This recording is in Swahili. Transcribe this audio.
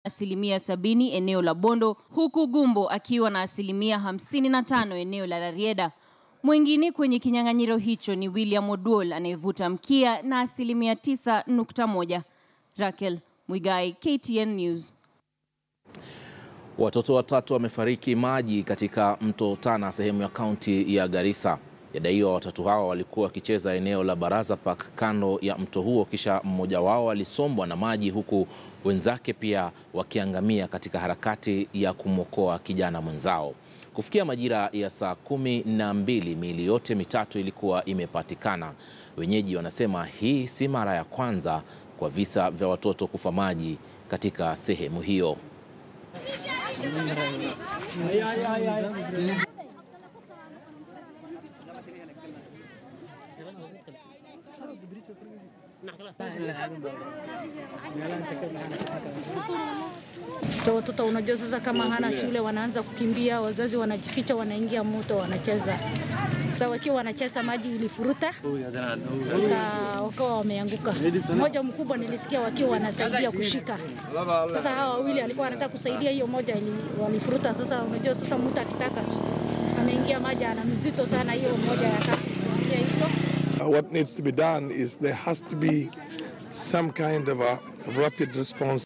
asilimia sabini eneo la Bondo, huku Gumbo akiwa na asilimia hamsini na tano eneo la Rarieda. Mwingine kwenye kinyang'anyiro hicho ni William Oduol anayevuta mkia na asilimia tisa nukta moja. Raquel Mwigai, KTN News. Watoto watatu wamefariki maji katika mto Tana sehemu ya kaunti ya Garissa. Yadaiwa watatu hao walikuwa wakicheza eneo la Baraza Park kando ya mto huo, kisha mmoja wao alisombwa na maji huku wenzake pia wakiangamia katika harakati ya kumwokoa kijana mwenzao. Kufikia majira ya saa kumi na mbili miili yote mitatu ilikuwa imepatikana. Wenyeji wanasema hii si mara ya kwanza kwa visa vya watoto kufa maji katika sehemu hiyo. Watoto unajua, sasa kama hana shule wanaanza kukimbia, wazazi wanajificha, wanaingia moto, wanacheza. Sasa wakiwa wanacheza, maji ilifuruta wakawa wameanguka. Mmoja mkubwa nilisikia wakiwa wanasaidia kushika. Sasa hawa wawili alikuwa anataka kusaidia, hiyo moja ili, walifuruta. Sasa unajua, sasa mtu akitaka ameingia maji ana mzito sana, hiyo moja yakaingia hivyo. Uh, what needs to be done is there has to be some kind of a rapid response